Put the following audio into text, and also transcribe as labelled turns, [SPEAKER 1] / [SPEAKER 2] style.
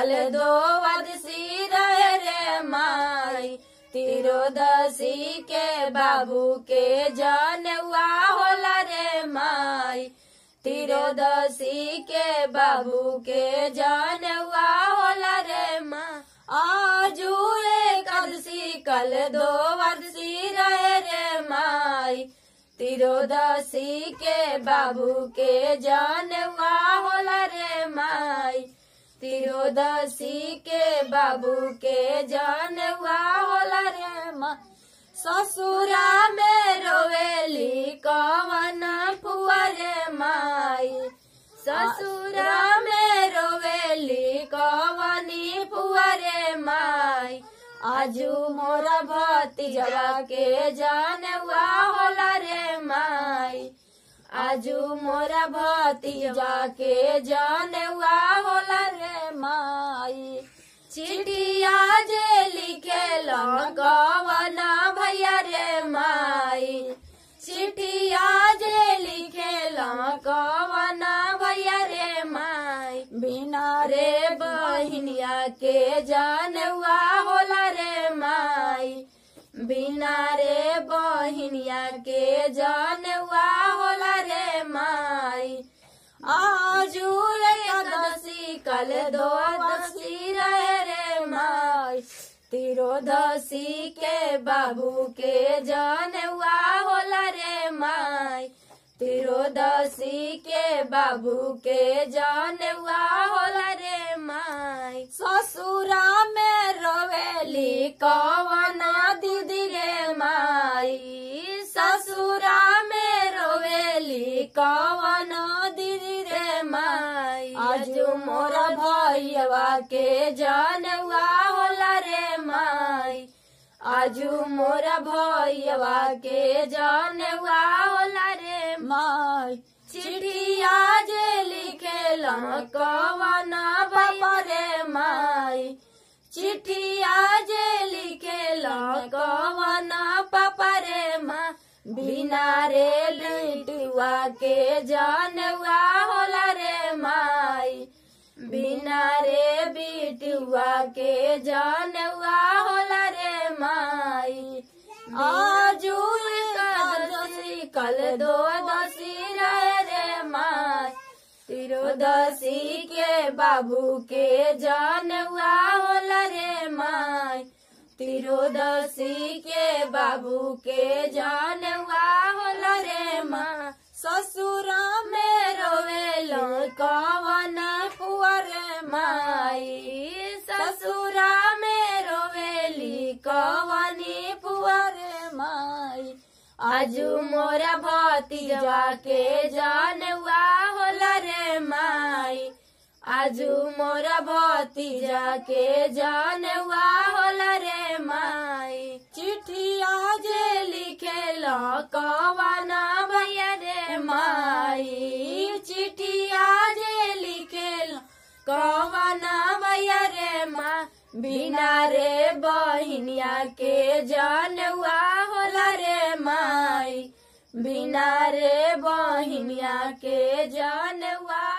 [SPEAKER 1] कल दो वदसी रहे रे माई तिरोदसी के बाबू के जनवा होला रे माई तिरोदसी के बाबू के जनवा होला रे माँ आजू एकादशी कल दो वदसी रहे रे माई तिरोदसी के बाबू के जनवा होला रे माई तिरोदसी के बाबू के जनवा होला रे माँ ससुरा में रोवेली कवन फुआरे माई ससुरा में रोवेली कवनी फुआरे माई आजू मोरा भतीजवा के जानवा होला रे माई आजू मोरा भतीजवा के जानवा होला रे माई चिड़िया जे लिखे कवना भैया रे माई चिठिया जे लिखे कवना भैया रे माई बिना रे बहिनिया के जानवा होला रे माई बिना रे बहिनिया के जानवा होला रे माई आजू एकादशी कल दो दशी रहे रे माई तिरोदशी के बाबू के जानवा होला रे माई तिरोदशी के बाबू के जानवा होला रे माई ससुरा में रोवेली कवना दीदी रे माई ससुरा में रोवेली कवना दीदी रे माई आज मोरा भैया के जानवा होला रे माई आजू मोरा भैया के जानवा होला रे माई चिड़िया जे लिखे कवना बाबा रे माई चिठिया जे लिखे कवना पापा रे माँ बिना रे लिटुआ के जानवा होला रे माई बिना रे बिटुआ के जानवा होला रे माई आजू एकादशी कल दो दशी रहे रे माई तिरोदशी के बाबू के जानवा होला रे माई तिरोदशी के बाबू के जानवा होला रे माँ ससुरा में रोवेल कवना पुअर माई ससुरा में रोवेली कवनी पुअर माई आजू मोरा भतीजवा के जानवा होला रे माई आजू मोरा भतीजा के जानवा होला रे माई चिठिया जे लिखे कवना भैया रे माई चिठिया जे लिखे कवना भैया रे माँ बिना रे बहिनिया के जानवा होला रे माई बिना रे बहिनिया के जानवा